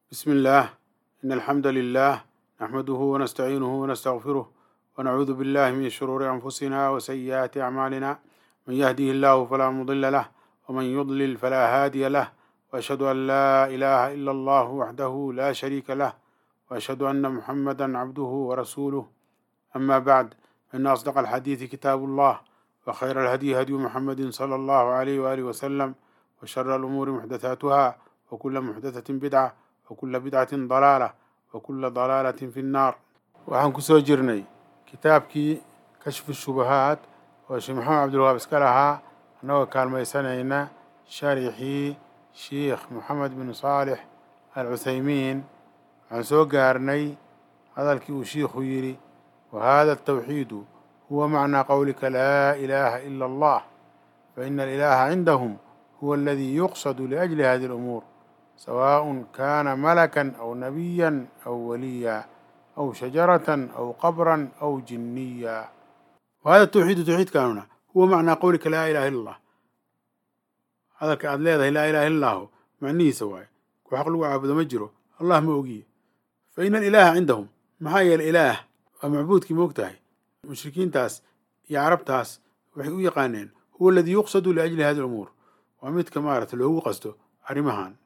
بسم الله إن الحمد لله نحمده ونستعينه ونستغفره ونعوذ بالله من شرور أنفسنا وسيئات أعمالنا من يهده الله فلا مضل له ومن يضلل فلا هادي له وأشهد أن لا إله إلا الله وحده لا شريك له وأشهد أن محمدا عبده ورسوله أما بعد فإن أصدق الحديث كتاب الله وخير الهدي هدي محمد صلى الله عليه وآله وسلم وشر الأمور محدثاتها وكل محدثة بدعة وكل بدعة ضلالة وكل ضلالة في النار waxaan kusoo jirnay kitaabkii kashfu shubahaat oo sheekh maxamed cabdilwahaab iska lahaa annagoo kaalmaysanayna sharixii sheikh moxamed bin saalix al cuthaymiin waxaan soo gaarnay hadalkii uu shiikhu yidhi wa hada atawxiidu huwa macnaa qowlika laa ilaaha ila allah faina alilaha cindahum huwa aladii yuqsadu liajli hadihi alumuur سواء كان ملكا أو نبيا أو وليا أو شجرة أو قبرا أو جنيا وهذا التوحيد توحيد كانونا هو معنى قولك لا إله إلا الله هذا كأد لا إله إلا الله معنيه سواء وحق له عبد مجره الله موقيه فإن الإله عندهم ما هي الإله ومعبود كي موقتها مشركين تاس يا عرب تاس وحي يقانين هو الذي يقصد لأجل هذه الأمور ومثل كمارة اللي هو قصده أرمهان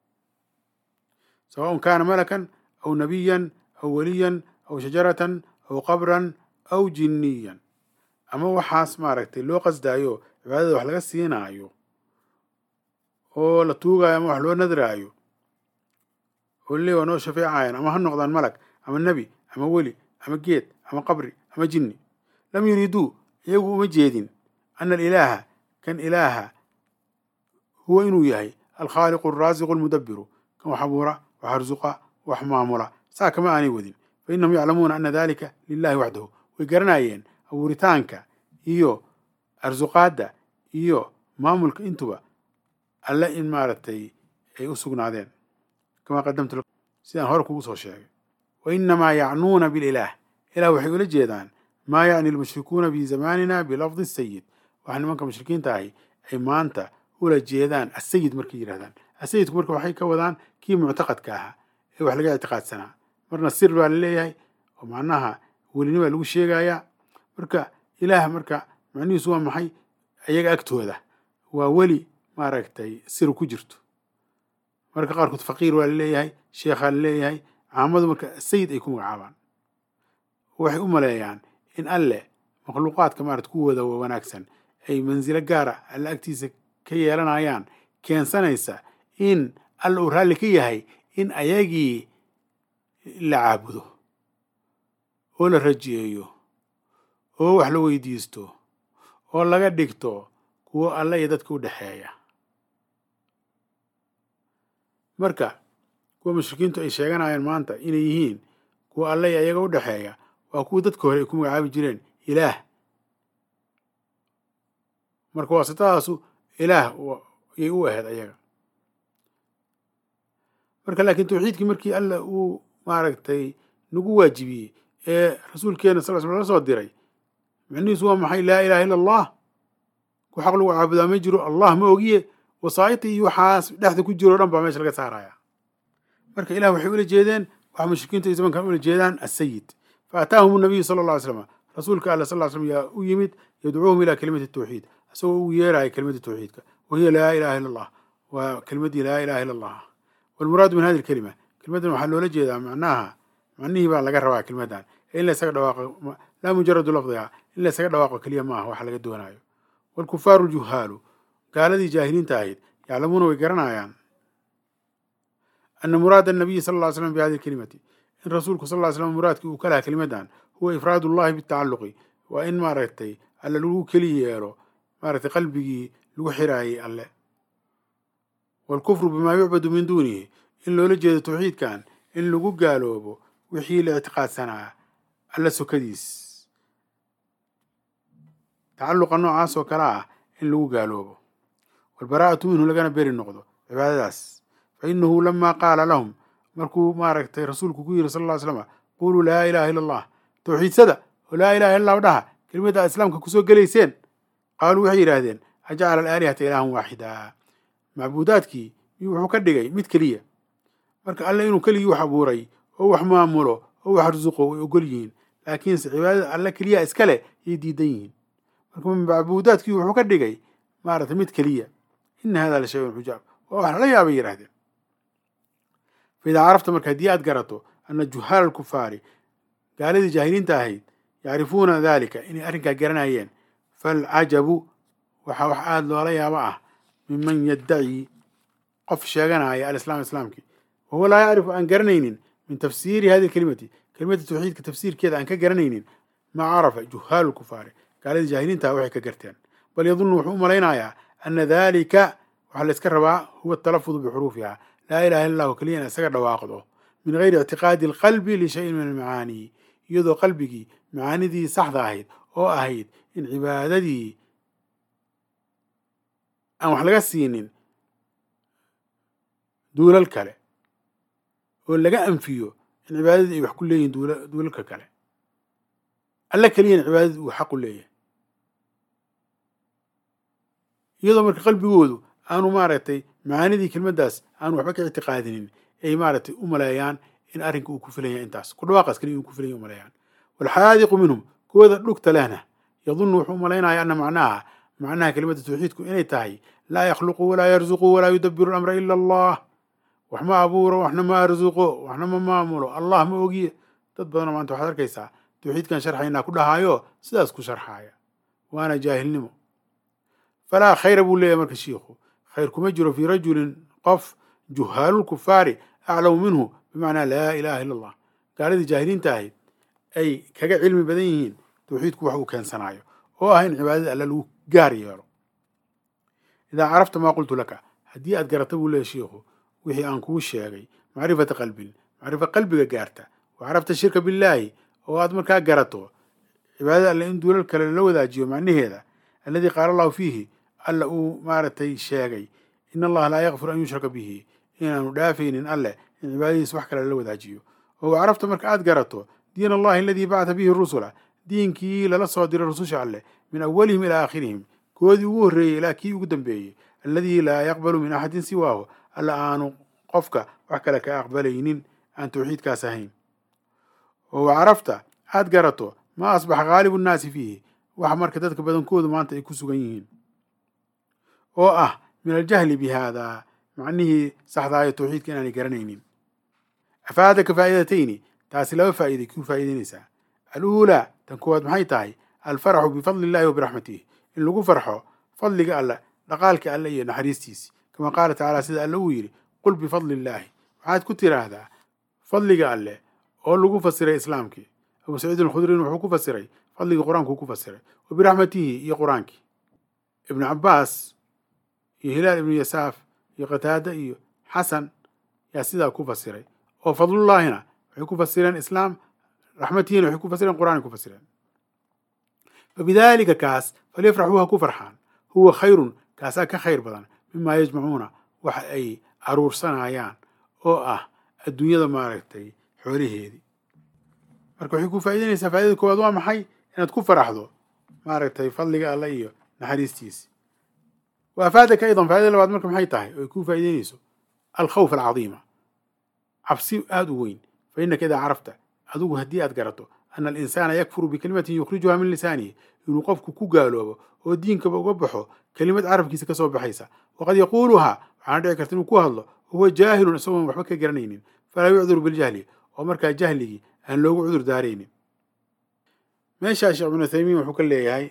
سواء كان ملكا أو نبيا أو وليا أو شجرة أو قبرا أو جنيا أما waxaas maaragtay loo qasdaayo cibaadada wax laga siinaayo oo la tuugaayo ama wax loo nadraayo oo le waa noo shafeecayan ama ha noqdaan malag ama nebi ama weli ama geed ama qabri ama jinni lam yuriduu iyagu uma jeedin ana alilaaha kan ilaaha huwa inuu yahay alkhaaliqu alraasiqu almudabiru kan wax abuura wax arsuqa wax maamula saa kama aanay wadin fa innahum yaclamuuna ana dalika lilahi waxdahu way garanayeen abuuritaanka iyo arsuqaadda iyo maamulka intuba alle in maaragtay ay u sugnaadeen kamaa qadamtu sidaan hore kugu soo sheegay wa inamaa yacnuuna bililaah ilah waxay ula jeedaan maa yacni almushrikuuna fi zamaanina bilafdi sayid waxa nimanka mushrikiinta ahi ay maanta ula jeedaan asayid markay yidhahdaan asayidku marka waxay ka wadaan kii muctaqadka ahaa ee wax laga ictiqaadsanaa marna sir baa la leeyahay oo macnaha welini baa lagu sheegayaa marka ilaah marka macnihiisu waa maxay ayaga agtooda waa weli maaragtay sir ku jirto marka qaarkood faqiir waa la leeyahay sheekhaa la leeyahay caamadu marka sayid ay ku magacaabaan waxay u maleeyaan in alle makhluuqaadka maarata kuwooda wanaagsan ay mansilo gaara alle agtiisa ka yeelanayaan keensanaysa in alla uu raalli ka yahay in ayagii la caabudo oo la rajiyeeyo oo wax la weydiisto oo laga dhigto kuwo alla iyo dadka u dhexeeya marka kuwa mushrikiintu ay sheeganayaan maanta inay yihiin kuwa alla iyo ayaga u dhexeeya waa kuwa dadka hore ay ku magacaabi jireen ilaah marka waasitadaasu ilaah yay u ahayd ayaga marka laakiin tawxiidkii markii alla uu maaragtay nagu waajibiyey ee rasuulkeena sal sl la soo diray macnihiisu waa maxay laa ilaha illa allah ku xaq lagu caabudaa ma jiro allah ma ogiye wasaa'iti iyo waxaas dhexda ku jiro o dhan baa meesha laga saaraya marka ilah waxay ula jeedeen waxa mushrikiintu ay zamankan ula jeedaan asayid fa ataahum nabiyu sala alla ly slam rasuulka alla sal slam yaa u yimid yadcuuhum ilaa kelimati tawxiid isagoo ugu yeeraya kelimada tawxiidka wahiya laa ilaha illa allah waa kelimadii laa ilaha illa allah walmuraadu min hadi lkelima kelimadan waxaa loola jeedaa macnaha macnihii baa laga rabaa kelimadan in la ysaga dhawaaqo laa mujaradu lafdiha in la ysaga dhawaaqo keliya maaha waxa laga doonaayo waalkufaaru juhaalu gaaladii jaahiliinta ahayd yaclamuuna way garanayaan ana muraada anabiyi sal lla ly slam bi hadi lkelimati in rasuulku sal ly slam muraadkii uu ka lahaa kelimadan huwa ifraad ullahi bitacaluqi waa in maaragtay alle lagu keli yeelo maaragtay qalbigii lagu xiraayay alle waalkufru bimaa yucbadu min duunihi in loola jeedo tawxiidkan in lagu gaaloobo wixii la ictiqaadsanaa alla sokadiis tacalluqa noocaas oo kale ah in lagu gaaloobo waalbaraa'atu minhu lagana beri noqdo cibaadadaas fa inahu lamaa qaala lahum markuu maaragtay rasuulku ku yiri sal ll ly slama quluu laa ilaha illa allah tawxiidsada oo laa ilaha illa dhaha kelimadda islaamka kusoo gelayseen qaaluu waxay yidhaahdeen ajacala alaalihata ilaahan waaxida macbuudaadkii miyuu wuxuu ka dhigay mid keliya marka alle inuu keligii wax abuuray oo wax maamulo oo wax arsuqo way ogol yihiin laakiinse cibaadada alle keliya iska leh yay diidan yihiin marka macbuudaadkii wuxuu ka dhigay maaragtay mid keliya ina hada la shayun xujaab waa wax lala yaabay yidhahdeen faidaa carafta marka haddii aad garato ana juhaala alkufaari gaaladii jaahiliinta ahayd yacrifuuna dalika inay arrinkaa garanayeen falcajabu waxaa wax aada loola yaabo ah miman yaddaci qof sheeganaya alislaam islaamkii wahuwa laa yacrifu aan garanaynin min tafsiiri hadihi kelimati kelimada tawxiidka tafsiirkeeda aan ka garanaynin maa carafa juhaalu lkufaari gaaladii jaahiliinta waxay ka garteen bal yadunnu wuxuu u malaynayaa ana dalika waxaa la iska rabaa huwa atalafudu bixuruufiha laa ilaha illa allahu keliya in isaga dhawaaqdo min gayri ictiqaadi alqalbi lishayin min almacaani iyadoo qalbigii macaanidii saxda ahayd oo ahayd in cibaadadii aan wax laga siinin duulal kale oo laga anfiyo in cibaadadii ay wax ku leeyihin duulalka kale alla keliyana cibaadadii uu xaq u leeyahay iyadoo marka qalbigoodu aanu maaragtay macaanidii kelmaddaas aanu waxba ka ictiqaadinin ay maaragtay u maleeyaan in arrinka uu ku filanya intaas ku dhawaaqaas kaliya uu ku filanya u maleeyaan waalxaadiqu minhum kuwooda dhugta lehna yadunnu wuxuu umalaynaya ana macnaha macnaha kelimada tawxiidku inay tahay laa yakhluqu walaa yarzuqu walaa yudabiru lamra ila allah wax ma abuuro waxna ma arzuqo waxna ma maamulo allah ma ogiye dad badanoo maanta waxaad arkaysaa tawxiidkan sharxaynaa ku dhahaayo sidaas ku sharxaaya waana jaahilnimo falaa khayra buu leeyahy marka shiikhu khayr kuma jiro fii rajulin qof juhaalulkufaari aclamu minhu bimacnaa laa ilaha illa allah gaaladii jaahiliinta ahayd ay kaga cilmi badan yihiin tawxiidku wax uu keensanaayo oo ah in cibaadada alla lagu gaar yeelo idaa carafta maa qultu laka haddii aad garata buu leeyahy shiikhu wixii aan kuu sheegay macrifata qalbin macrifa qalbiga gaarta wa carafta shirka billaahi oo aad markaa garato cibaadada alle in duulal kale lala wadaajiyo macnaheeda alladii qaala allahu fiihi alla uu maaragtay sheegay in allaha laa yakfiru an yushraka bihi inaanu dhaafaynin alleh in cibaadadiis wax kale lala wadaajiyo oo wa carafta marka aad garato diin allahi aladii bacata bihi rusula diinkii lala soo diray rususha alleh min awalihim ilaa aakhirihim koodii ugu horreeyey ilaa kii ugu dambeeyey alladii laa yaqbalu min axadin siwaahu alla aanu qofka wax kale ka aqbalaynin aan tawxiidkaas ahayn oo wa carafta aad garato maa asbaxa ghaalibu nnaasi fiihi wax marka dadka badankoodu maanta ay ku sugan yihiin oo ah min aljahli bi haadaa macnihii saxdaayo tawxiidka inaanay garanaynin afaadaka faa'idatayni taasi laba faa'iday kuu faa'idaynaysaa aluulaa tan koowaad maxay tahay alfaraxu bifadli illahi wa biraxmatihi in lagu farxo fadliga alle dhaqaalka alle iyo naxariistiisi kama qaala tacaala sida alle uu yidhi qul bifadli illaahi waxaad ku tiraahdaa fadliga alleh oo lagu fasiray islaamkii abu saciid alkhudrin wuxuu ku fasiray fadligii qur-aankuu ku fasiray wa biraxmatihi iyo qur-aankii ibnu cabbaas iyo hilaal ibnu yasaaf iyo qataada iyo xasan yaa sidaa ku fasiray oo fadlullaahina waxay ku fasireen islaam raxmatihiina waxay ku fasireen qur-aanay ku fasireen fabidaalika kaas falyafraxuu ha ku farxaan huwa khayrun kaasaa ka khayr badan mimaa yajmacuuna waxa ay aruursanayaan oo ah adduunyada maaragtay xoolaheedii marka waxay ku faa'idaynaysaa faa'idada koowaad waa maxay inaad ku faraxdo maaragtay fadliga alla iyo naxariistiisi wa afaadaka aydan faa'idada labaad marka maxay tahay oo ay ku faa'idaynayso alkhawf alcadiima cabsi aada u weyn fa innaka idaa carafta adigu haddii aad garato ana alinsaana yakfuru bikalimatin yukhrijuha min lisaanihi inuu qofku ku gaaloobo oo diinkaba uga baxo kelimad carabkiisa ka soo baxaysa waqad yaquuluhaa waxaana dhici karta inuu ku hadlo wahuwa jaahilun isagoon waxba ka garanaynin falaa yucduru biljahli oo markaa jahligii aan loogu cudur daaraynin meeshaa sheekh ibnu uthaymiin wuxuu ka leeyahay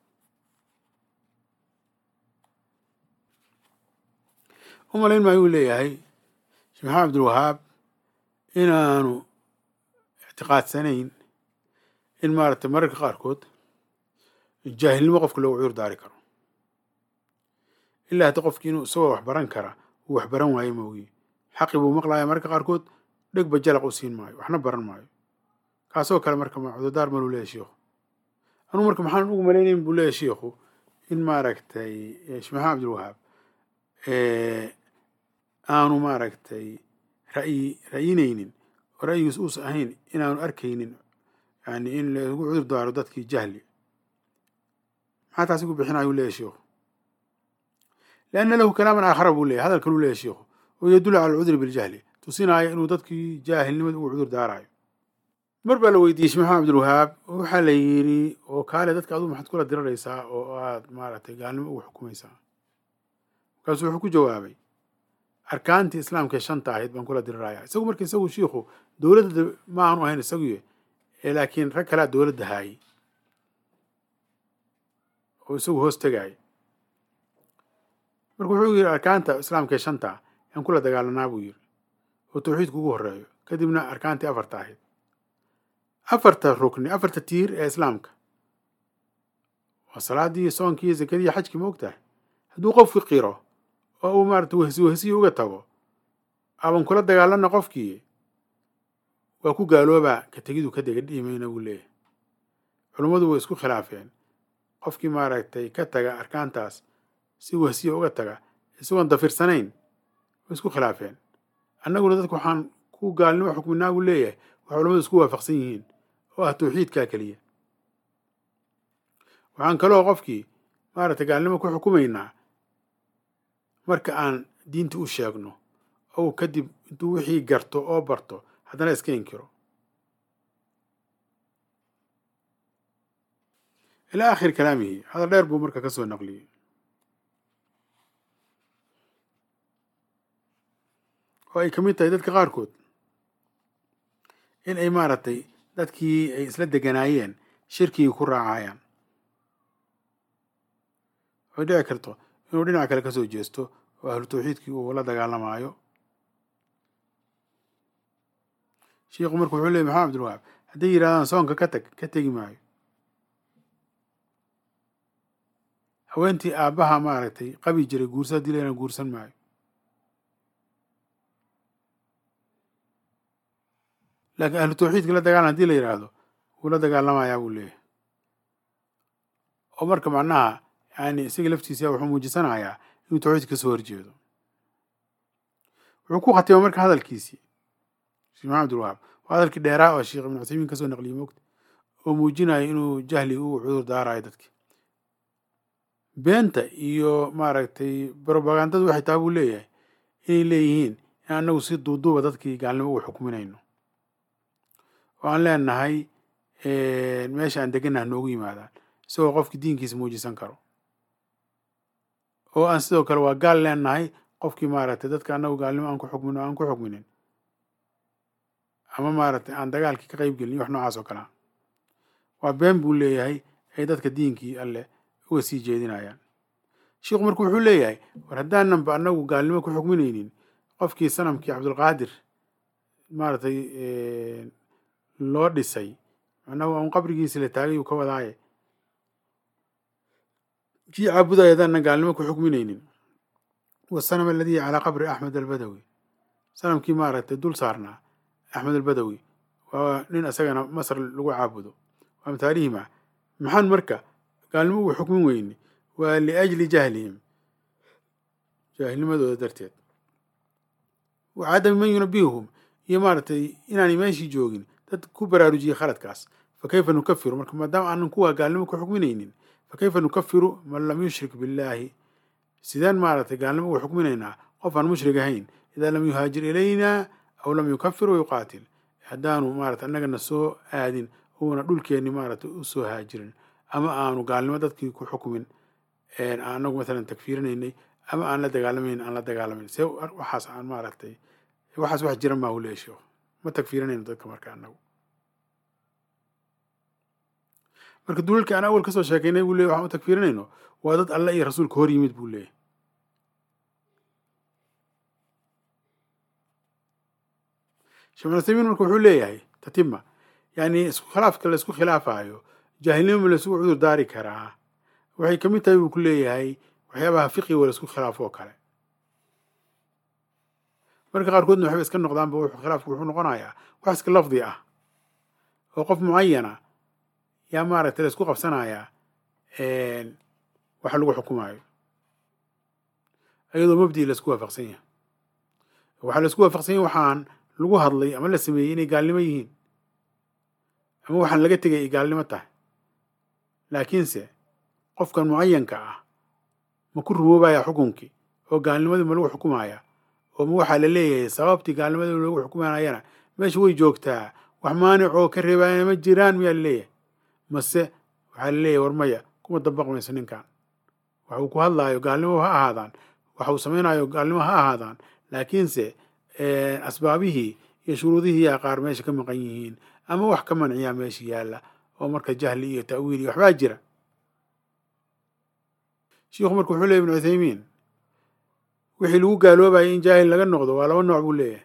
u malayn maayuu leeyahay sheekh maxamed abdulwahaab inaanu ictiqaadsanayn in maaragtay mararka qaarkood jaahilnimo qofka loogu cudur daari karo ilaa hadda qofki inuu isagoo wax baran kara uu wax baran waayo moogi xaqi buu maqlaya mararka qaarkood dhegba jalaq u siin maayo waxna baran maayo kaasoo kale marka ma cudurdaar maluu leeyahy shiikhu anuu marka maxaan ugu malaynayn buu leeyahy shiikhu in maaragtay sheekh maxamed abdulwahaab aanu maaragtay ra'yi ra'yinaynin oo ra'yigiis uusan ahayn inaanu arkaynin yani in lagu cudur daaro dadkii jahli maxaa taasi ku bixinayuu leeyahy shiikhu lianna lahu kalaaman aakhara buu leeyahy hadal kaluu leeyahy shiikhu oo yadullu cala alcudri biljahli tusinaya inuu dadkii jaahilnimada ugu cudur daarayo mar baa la weydiiyey sheekh maxamed cabdilwahaab waxaa la yidhi oo kaale dadka aduu maxaad kula diraraysaa oo aad maaragtay gaalnimo ugu xukumaysaa markaasuu wuxuu ku jawaabay arkaantii islaamkae shanta ahayd baan kula dirirayaa isagu marka isagu shiikhu dowladda ma aanu ahayn isaguye laakiin rag kalea dowladda haayey oo isagu hoos tegaayay marka wuxuu yidhi arkaanta islaamkae shanta yaan kula dagaalanaa buu yidhi oo tawxiidku ugu horreeyo kadibna arkaantii afarta ahayd afarta rukni afarta tiir ee islaamka waa salaadii soonkii zakadii xajkii ma og tahay hadduu qofki qiro oo uu maarata wehsi wehsiyi uga tago aban kula dagaalana qofkii waa ku gaaloobaa ka tegidu ka dega dhiimayna buu leeyahay culummadu way isku khilaafeen qofkii maaragtay ka taga arkaantaas si wehsiya uga taga isagoon dafirsanayn way isku khilaafeen annaguna dadku waxaan ku gaalnimo xukminaa buu leeyahay waxay culamadu isku waafaqsan yihiin oo ah tawxiidkaa keliya waxaan kaloo qofkii maaragtay gaalnimo ku xukumaynaa marka aan diinta u sheegno ou kadib intuu wixii garto oo barto haddana iska inkiro ilaa akhiri kalaamihi hadal dheer buu marka ka soo naqliyey oo ay ka mid tahay dadka qaarkood in ay maaragtay dadkii ay isla deganaayeen shirkigii ku raacayaan way dhici karto inuu dhinac kale ka soo jeesto oo ahlu tawxiidkii uu la dagaalamaayo shiikhu marka wuxuu leeyay maxamed abdilwahaab hadday yidhahdaan soonka ka tag ka tegi maayo haweentii aabbaha maaragtay qabi jiray guursa haddii la guursan maayo laakiin ahlu tawxiidka la dagaalan hadii la yidhaahdo wuu la dagaalamayaa buu leeyahay oo marka macnaha yani isaga laftiisa wuxuu muujisanayaa inuu tawxiidka kasoo horjeedo wuxuu ku khatima marka hadalkiisii sheekh maxamed abdilwahaab waa hadalkii dheeraa oo sheekh ibnu cuthaymiin kasoo naqliyey moogta oo muujinaya inuu jahli uu cudur daarayo dadki beenta iyo maaragtay brobagandadu waxay taha buu leeyahay inay leeyihiin in annagu si duuduuba dadkii gaalnimo ugu xukminayno oo aan leenahay meesha aan deganah noogu yimaadaan isagoo qofkii diinkiisa muujisan karo oo aan sidoo kale waa gaal leenahay qofkii maaragtay dadka annagu gaalnimo aan ku xukmin o aan ku xukminin ama maaragtay aan dagaalkii ka qayb gelin wax noocaas oo kalea waa been buu leeyahay ay dadka diinkii alleh uga sii jeedinayaan sheikhu marka wuxuu leeyahay war haddaananba annagu gaalnimo ku xukminaynin qofkii sanamkii cabdulqaadir maaragtay loo dhisay macnahu aan qabrigiisi la taagay uu ka wadaaye kii caabudaya hadaanan gaalnimo ku xukminaynin wasanam aladii calaa qabri axmed albadawi sanamkii maaragtay dul saarnaa axmed albadawi waa nin isagana masr lagu caabudo waa mataalihima maxaan marka gaalnimo ugu xukmin weyne waa liajli jahlihim jaahilnimadooda darteed wa cadami man yunabihum iyo maaragtay inaanay meeshii joogin dad ku baraarujiyey khaladkaas fa kayfa nukafiru marka maadaama aanan kuwa gaalnimo ku xukminaynin fa kayfa nukafiru man lam yushrik billaahi sideen maaragtay gaalnimo ugu xukminaynaa qof aan mushrig ahayn idaa lam yuhaajir ilaynaa aw lam yukafir wayuqaatil haddaanu maarata annagana soo aadin uuna dhulkeenni maaragtay u soo haajirin ama aanu gaalnimo dadkii ku xukmin anagu maalan takfiirinaynay ama aan la dagaalamayn aan la dagaalamayn see waxaas aan maaragtay waxaas wax jira maa huleya sheekhu ma takfiirinayno dadka marka anagu marka dulalka aan awal kasoo sheekaynay buu leeyay waxaan u takfiirinayno waa dad alle iyo rasuulka hor yimid buu leeyahy sheekh uthaymiin marka wuxuu leeyahay tatima yani isku khilaafka la isku khilaafayo jaahilnimo ma laisugu cudur daari karaa waxay ka mid tahay buu ku leeyahay waxyaabaha fiqiga la isku khilaafo oo kale marka qaarkoodna waxbay iska noqdaanba wuxuu khilaafku wuxuu noqonayaa wax iska lafdi ah oo qof mucayana yaa maaragtay la isku qabsanayaa wax lagu xukumaayo iyadoo mabdii la isku waafaqsan yahay waxaa la isku waafaqsan yahay waxaan lagu hadlay ama la sameeyey inay gaalnimo yihiin ama waxaan laga tegay ay gaalnimo tahay laakiinse qofkan mucayanka ah ma ku rumoobaya xukunkii oo gaalnimadii ma lagu xukumaya oo ma waxaa la leeyahay sababtii gaalnimada loogu xukumanayana meesha way joogtaa wax maanicoo ka reebaayana ma jiraan miyaa la leeyahay mase waxaa la leeyahay war maya kuma dabaqmayso ninkan wax uu ku hadlaayo gaalnimo ha ahaadaan waxa uu samaynayo gaalnimo ha ahaadaan laakiinse asbaabihii iyo shuruudihii yaa qaar meesha ka maqan yihiin ama wax ka manciyaa meesha yaalla oo marka jahli iyo ta'wiil iyo waxbaa jira shiikhu marka wuxuu leeyay ibnu cuthaymiin wixii lagu gaaloobayay in jaahil laga noqdo waa laba nooc buu leeyahay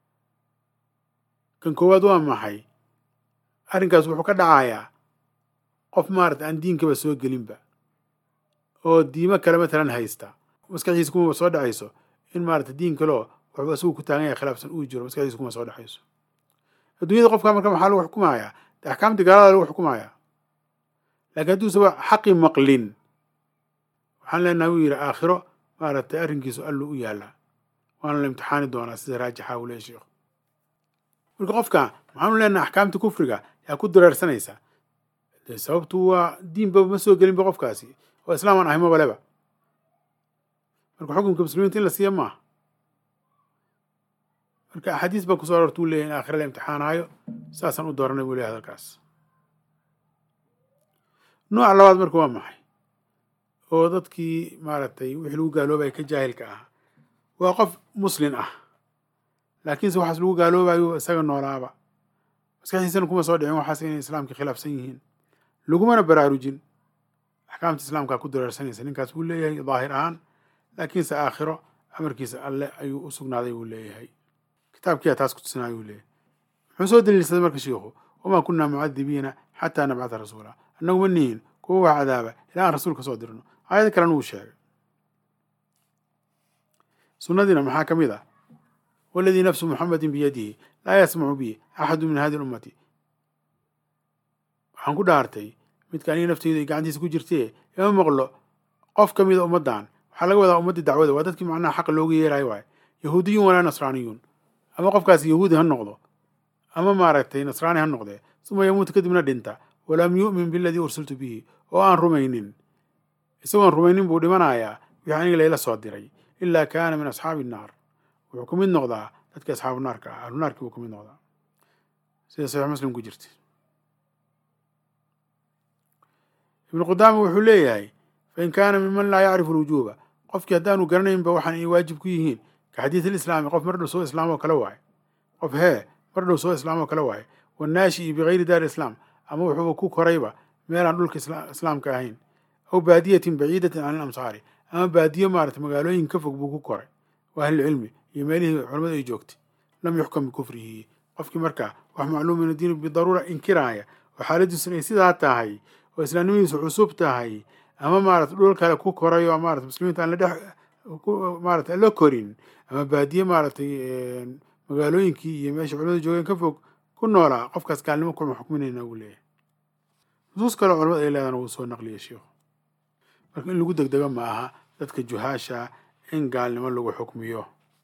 kan koowaad waa maxay arrinkaas wuxuu ka dhacayaa qof maarata aan diinkaba soo gelinba oo diimo kale matalan haysta maskaxdiisa kumaba soo dhacayso in maarata diin kaleo waxuu asigu ku taagan yahay khilaafsan uu jiro maskaxdiisa kuma soo dhexayso adduunyada qofka marka maxaa lagu xukumayaa de axkaamtii gaalada lagu xukumayaa laakiin hadduusaba xaqi maqlin waxaan leenaha wuu yidhi aakhiro maaragtay arrinkiisu allu u yaallaa waana la imtixaani doonaa sida raajixa uu leeya sheikhu marka qofka maxaanu leenaha axkaamta kufriga yaa ku dareersanaysa de sababtu waa diinba ma soo gelinba qofkaasi oo islaam aan ahay mabaleba marka xukunka muslimiinta in la siiya maaha marka axaadiis baa kusoo arorta uu leeyahy in aakhira la imtixaanaayo saasaan u dooranay buu leeyahy hadalkaas nooca labaad marka waa maxay oo dadkii maaragtay wixii lagu gaaloobaya ka jaahilka ah waa qof muslin ah laakiinse waxaas lagu gaaloobayo isaga noolaaba maskaxdiisana kuma soo dhicin waxaas inay islaamka khilaafsan yihiin lagumana baraarujin axkaamta islaamkaa ku dareersanaysa ninkaas wuu leeyahay daahir ahaan laakiinse aakhiro amarkiisa alle ayuu u sugnaaday buu leeyahay kitaabkiyaa taas ku tusinaayo uu leeyahay muxuu soo daliilsaday marka shiikhu wamaa kunaa mucadibiina xataa nabcata rasuula annagu ma nihin kuwa wax cadaaba ilaa aan rasuul ka soo dirno aayad kalena wuu sheegay sunnadiina maxaa ka mid ah waladii nafsu muxamedin biyadihi laa yasmacu bi axadu min hadi lummati waxaan ku dhaartay midka aniga nafteyda ay gacantiisa ku jirtee ima maqlo qof ka mida ummaddan waxaa laga wadaa ummaddii dacwada waa dadkii macnaha xaqa looga yeerayo waaye yahuudiyun walaa nasraaniyun ama qofkaas yahuudi ha noqdo ama maaragtay nasraani ha noqdee suma yamuutu kadibna dhinta walam yu'min biladii ursiltu bihi oo aan rumaynin isagoon rumaynin buu dhimanayaa wixii aniga layla soo diray ilaa kaana min asxaabi innaar wuxuu ka mid noqdaa dadkii asxaabu naarka ah ahlu naarkii buu ka mid noqdaa sida saxiix muslim ku jirta ibnu qudaama wuxuu leeyahay fain kaana miman laa yacrifu lwujuuba qofkii haddaanu garanaynba waxaan inay waajib ku yihiin ka xadiid alislaami qof mar dhow soo islaam oo kale waaye qof hee mar dhow soo islaam oo kale waaye wannaashii bigayri daari islaam ama wuxuuba ku korayba meelaan dhulka islaamka ahayn aw baadiyatin baciidatin can ilamsaari ama baadiyo maarata magaalooyin ka fog buu ku koray wa ahlilcilmi iyo meelihii culamadu ay joogtay lam yuxkam bikufrihi qofkii markaa wax macluum min addiini bidaruura inkiraaya oo xaaladiisun ay sidaa tahay oo islaamnimadiisu cusub tahay ama maarata dhul kale ku koray oo maarata muslimiinta aan la dhex maarata aan la korin ama baadiye maaratay magaalooyinkii iyo meesha culamadu joogeen ka fog ku noolaa qofkaas gaalnimo kuma xukminayna wuu leeyahay nusuus kaleo culamada ay leedana wuu soo naqliyay sheikhu marka in lagu degdego ma aha dadka juhaasha in gaalnimo lagu xukmiyo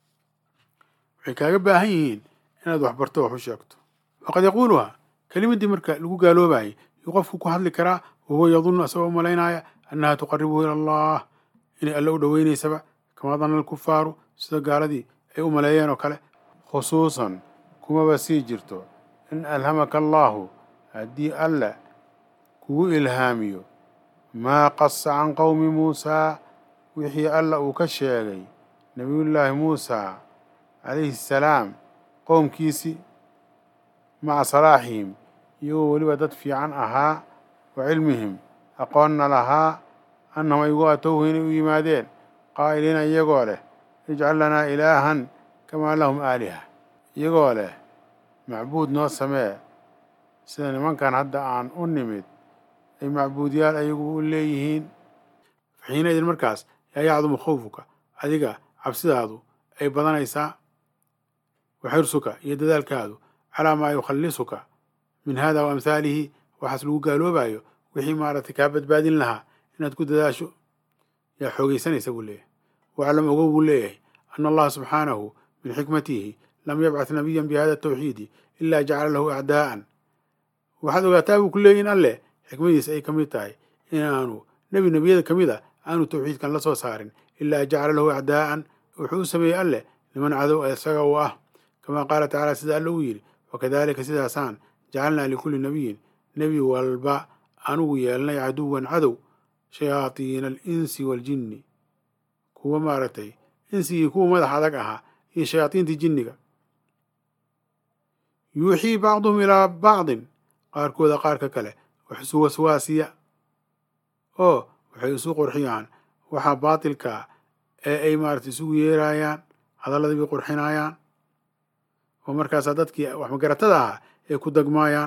waxay kaaga baahan yihiin inaad waxbarto wax u sheegto waqad yaquuluha kelimaddii marka lagu gaaloobayay yuu qofku ku hadli karaa wahuwa yadunnu asagoo umalaynaya annaha tuqaribuhu ila allah inay alle u dhoweynaysaba kamaa danna alkufaaru sida gaaladii ay u maleeyeen oo kale khusuusan kumaba sii jirto in alhamaka allaahu haddii alle kugu ilhaamiyo maa qasa can qowmi muusaa wixii alla uu ka sheegay nebiyullaahi muusaa calayhi assalaam qowmkiisii maca salaaxihim iyagoo weliba dad fiican ahaa wa cilmihim aqoonna lahaa annahum aygu atowhu inay u yimaadeen qaa'iliina iyagoo leh ijcal lanaa ilaahan kamaa lahum aaliha iyagoo leh macbuud noo samee sida nimankan hadda aan u nimid ay macbuudyaal ayagu u leeyihiin faxiina idin markaas yaa yacdumu khawfuka adiga cabsidaadu ay badanaysaa wa xirsuka iyo dadaalkaadu calaa maa yukhallisuka min hada wa amhaalihi waxaas lagu gaaloobayo wixii maaragtay kaa badbaadin lahaa inaad ku dadaasho yaa xoogaysanaysa buu leeyahay waclam ogow buu leeyahay ana allaha subxaanahu min xikmatihi lam yabcath nabiyan bihada tawxiidi ilaa jacala lahu acdaa'an waxaad ogaataa buu ku leeyahy in alleh xikmadiisa ay ka mid tahay inaanu nebi nebiyada ka mid a aanu tawxiidkan la soo saarin ilaa jacala lahu acdaa'an wuxuu u sameeyey alleh niman cadow isaga uu ah kamaa qaala tacaala sida alla uu yidhi wakadalika sidaasaan jacalnaa likulli nabiyin nebi walba anugu yeelnay caduwan cadow shayaadiina alinsi waaljinni kuwa maaragtay insigii kuwa madax adag ahaa iyo shayaadiintii jinniga yuuxii bacduhum ilaa bacdin qaarkooda qaarka kale wax isu waswaasiya oo waxay isu qurxiyaan waxa baatilkaa ee ay maaragtay isugu yeerayaan hadalladii bay qurxinayaan oo markaasaa dadkii wax magaratada ahaa ay ku dagmaayaan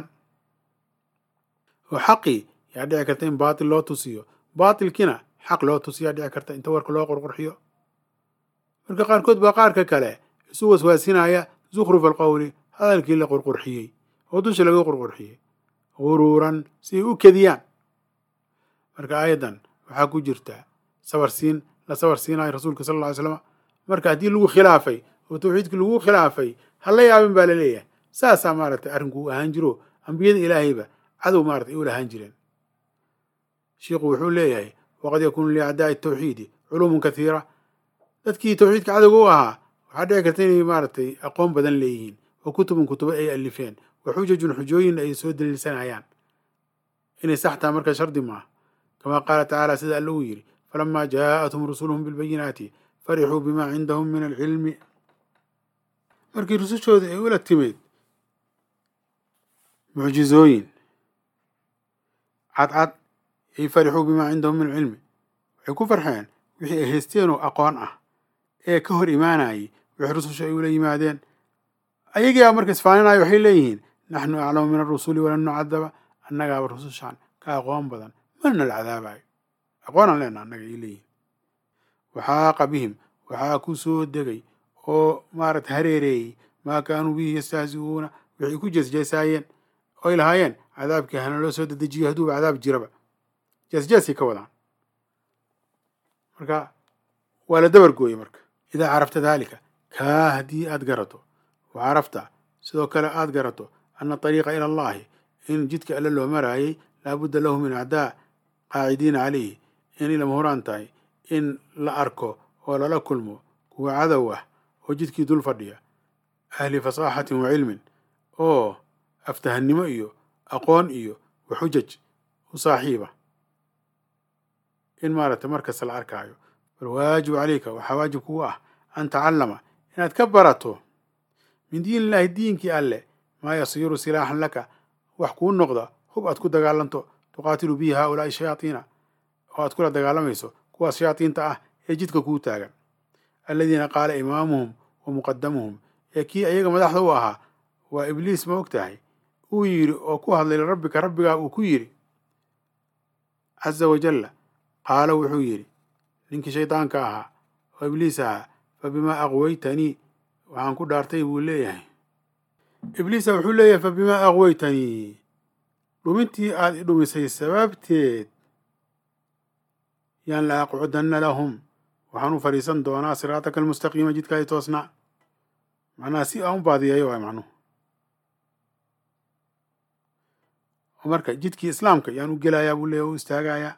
oo xaqii yaa dhici karta in baatil loo tusiyo baatilkiina xaq loo tusiyaa dhici karta inta warka loo qurqurxiyo marka qaarkood baa qaarka kale isu waswaasinaya zukhruf alqowli hadalkii la qurqurxiyey oo dusha laga qurqurxiyey guruuran si ay u kediyaan marka aayaddan waxaa ku jirta sabarsiin la sabar siinayo rasuulka sala alla ly slama marka haddii lagu khilaafay oo tawxiidkii lagu khilaafay ha la yaabin baa laleeyahay saasaa maaragtay arrinku u ahaan jiro ambiyada ilaahayba cadow maratay ay u lahaan jireen shiikhu wuxuu leeyahay waqad yakuunu liacdaa'i tawxiidi culuumun kathiira dadkii tawxiidka cadowga u ahaa waxaa dhici karta inay maaragtay aqoon badan leeyihiin oo kutubun kutubo ay alifeen wa xujajun xujooyin ay soo daliilsanayaan inay saxtaa marka shardi maaha kamaa qaala tacaala sida alla uu yidhi falamaa jaa'athum rusuluhum bilbayinaati farixuu bimaa cindahum min alcilmi markii rusushooda ay ula timid mucjizooyin cadcad ay farixuu bimaa cindahum min alcilmi waxay ku farxeen wixii ay haysteen oo aqoon ah ee ka hor imaanayay wixii rususha ay ula yimaadeen ayagiiaa marka isfaaninayo waxay leeyihiin naxnu aclamu min arusuli walan nucadaba annagaaba rusushaan ka aqoon badan mana la cadaabayo aqoonaan leenaha annaga ay leeyihin waxaaqa bihim waxaa ku soo degay oo maarata hareereeyey maa kaanuu bihi yastahzi'uuna waxay ku jeesjeesaayeen oy lahaayeen cadaabkii hana loo soo dedejiyo hadduuba cadaab jiraba jeesjeesay ka wadaan marka waa la dabar gooyey marka idaa carafta daalika kaa haddii aad garato wa carafta sidoo kale aad garato ana ariiqa ila allahi in jidka alle loo maraayay laabudda lahu min acdaa qaacidiina calayhi inay lama huraan tahay in la arko oo lala kulmo kuwa cadow ah oo jidkii dul fadhiya ahli fasaaxatin wa cilmin oo aftahannimo iyo aqoon iyo wa xujaj u saaxiiba in maaragtay markasta la arkaayo bal waajibu calayka waxaa waajib kugu ah an tacallama inaad ka barato min diin illaahi diinkii alle maa yasiiru silaaxan laka wax kuu noqda hub aad ku dagaalanto tuqaatilu bihi haaulaa'i shayaatiina oo aad kula dagaalamayso kuwaas shayaatiinta ah ee jidka kuu taagan aladiina qaala imaamuhum wa muqadamuhum ee kii ayaga madaxda u ahaa waa ibliis ma og tahay uu yidhi oo ku hadlay lirabbika rabbigaa uu ku yidhi caza wajalla qaala wuxuu yidhi ninkii shaydaanka ahaa oo ibliis ahaa fa bimaa aqwaytanii waxaan ku dhaartay buu leeyahay ibliisa wuxuu leeyahay fa bimaa aqwaytanii dhumintii aad i dhumisay sababteed yaan la aqcudanna lahum waxaan u fadhiisan doonaa siraataka almustaqiima jidkaadi toosnaa macnaha si aan u baadiyeeyo waay macnuhu oo marka jidkii islaamka yaan u gelayaa buu leeyahy u istaagayaa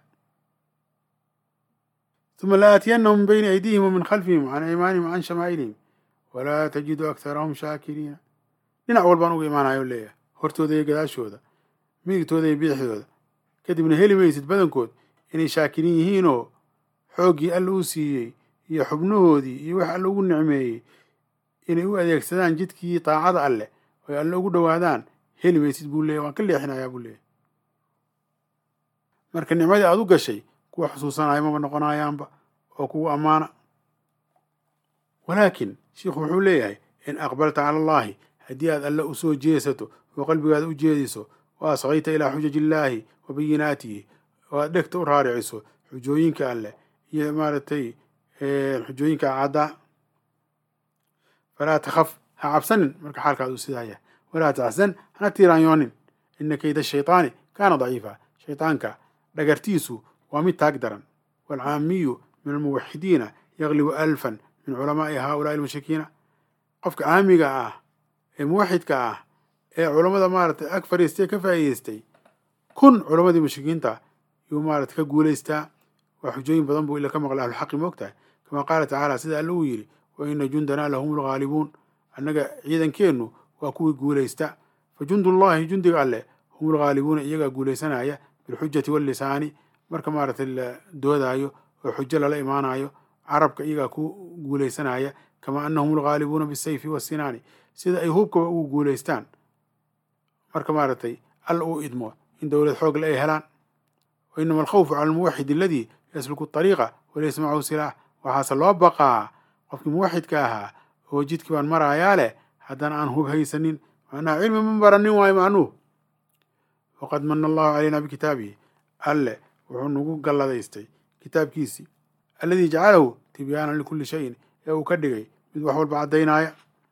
uma la aatiyannahum min bayni aydihim wa min khalfihim can aymaanihim wa can shamaa'ilihim walaa tajidu akharahum shaakiriina dhinac walbaan uga imaanayo leeyahay hortooda iyo gadaashooda midigtooda iyo bidixdooda kadibna heli maysid badankood inay shaakiriin yihiinoo xooggii alla u siiyey iyo xubnahoodii iyo wax alla ugu nicmeeyey inay u adeegsadaan jidkii daacada alleh oy alle ugu dhowaadaan heli maysid buu leeyahy waan ka leexinayaa buu leeyahy marka nicmadii aad u gashay kuwa xusuusanaya maba noqonayaanba oo kugu ammaana walaakin shiikhu wuxuu leeyahay in aqbalta cala allahi haddii aad alle u soo jeesato oo qalbigaada u jeediso wa asqayta ilaa xujaji illaahi wa bayinaatihi oo aad dhegta u raariciso xujooyinka alleh iyo maaragtay xujooyinka caddaa falaa takhaf ha cabsanin marka xaalkaad uu sidaa yahay walaa taxsan hana tiiraanyoonin ina kayda shaytaani kaana daciifa shaytaanka dhagartiisu waa mid taag daran waalcaamiyu min almuwaxidiina yaglibu alfan min culamaa'i haaulaai almushrikiina qofka caamiga ah ee muwaxidka ah ee culammada maaragtay ag fadhiistay ka faa'iideystay kun culammadii mushrikiinta yuu maaragtay ka guulaystaa waa xujooyin badan buu ila ka maqlay ahluxaqi moogtahay kama qaala tacaala sida alle uu yidhi wa ina jundanaa lahum lghaalibuun annaga ciidankeennu waa kuwii guulaysta fa jundullahi jundiga alleh hum lghaalibuuna iyagaa guulaysanaya bilxujati wallisaani marka maaragtay la doodaayo oo xujo lala imaanayo carabka iyagaa ku guulaysanaya kamaa anahum lghaalibuuna bisayfi wasinaani sida ay hubkaba ugu guulaystaan marka maaragtay alla uu idmo in dowlad xoogle ay helaan wa inama alkhawfu cala almuwaxid aladii yasluku طariiqa walaysa macahu silaax waxaase loo baqaa qofkii muwaxidka ahaa oo jidkii baan maraayaa leh haddana aan hub haysanin macnaha cilmi ma baranin waayo macnuhu waqad mana allahu calayna bikitaabihi alle wuxuu nagu galladaystay kitaabkiisii alladii jacalahu tibyaanan likulli shayin ee uu ka dhigay mid wax walba caddaynaya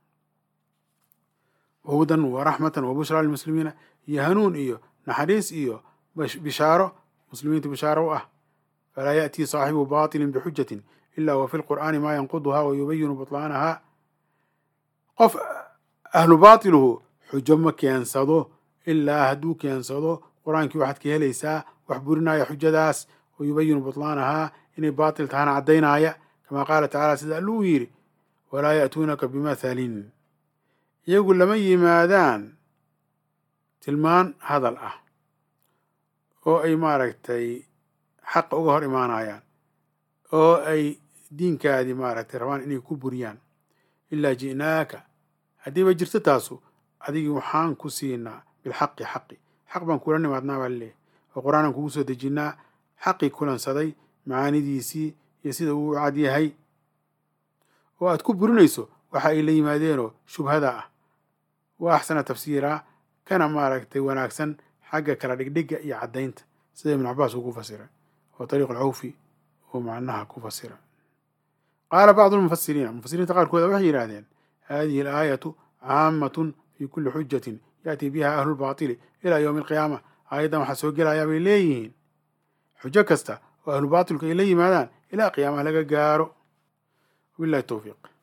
wahudan waraxmatan wabushraa lilmuslimiina iyo hanuun iyo naxariis iyo bishaaro muslimiinta bishaaro u ah falaa ya'tii saaxibu baatilin bixujatin ila wa fi lqur'aani maa yanquduhaa wa yubayinu butlaanahaa qof ahlu baatiluhu xujo ma keensado ilaa hadduu keensado qur-aankii waxaad ka helaysaa wax burinaya xujadaas wa yubayinu butlaanahaa inay baatil tahana caddaynaya kamaa qaala tacaala sida alluu yidhi walaa ya'tuunaka bimathalin iyagu lama yimaadaan tilmaan hadal ah oo ay maaragtay xaqa uga hor imaanayaan oo ay diinkaadii maaragtay rabaan inay ku buriyaan ilaa ji'naaka haddiiba jirto taasu adigii waxaan ku siinaa bilxaqi xaqi xaq baan kula nimaadnaa baa laleeyahy oo qur-aanaan kugu soo dejinnaa xaqii kulansaday macaanidiisii iyo sida uu u cad yahay oo aad ku burinayso waxa ay la yimaadeenoo shubhada ah wa axsana tafsiiraa kana maaragtay wanaagsan xagga kala dhigdhiga iyo caddaynta sida ibnu cabaas uu ku fasiray oo tariiq alcawfi uu macnaha ku fasira qaala bacdu lmufasiriina mufasiriinta qaarkooda waxay yidhaahdeen hadihi alaayatu caamatun fi kulli xujatin ya'tii biha ahlu lbaatili ilaa yowmi alqiyaama aayaddan waxaa soo gelayaa bay leeyihiin xujo kasta oo ahlu baatilku ay la yimaadaan ilaa qiyaamaha laga gaaro wabillahi towfiiq